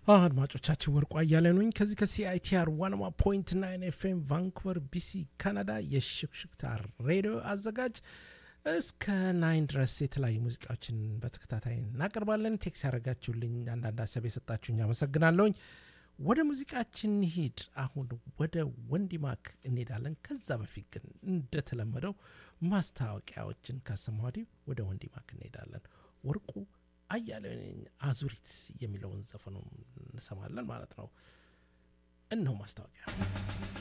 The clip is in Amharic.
አድማጮቻችን ወርቁ አያሌው ነኝ ከዚህ ከሲአይቲአር ዋንማ ፖይንት ናይን ኤፍኤም ቫንኩቨር ቢሲ ካናዳ የሽክሽክታ ሬዲዮ አዘጋጅ እስከ ናይን ድረስ የተለያዩ ሙዚቃዎችን በተከታታይ እናቀርባለን ቴክስ ያደረጋችሁልኝ አንዳንድ ሀሳብ የሰጣችሁኝ አመሰግናለሁኝ ወደ ሙዚቃችን ሂድ አሁን ወደ ወንዲማክ እንሄዳለን ከዛ በፊት ግን እንደተለመደው ማስታወቂያዎችን ካሰማ ወዲህ ወደ ወንዲማክ እንሄዳለን ወርቁ አያሌው ነኝ አዙሪት የሚለውን ዘፈኑ እንሰማለን ማለት ነው እነሆ ማስታወቂያ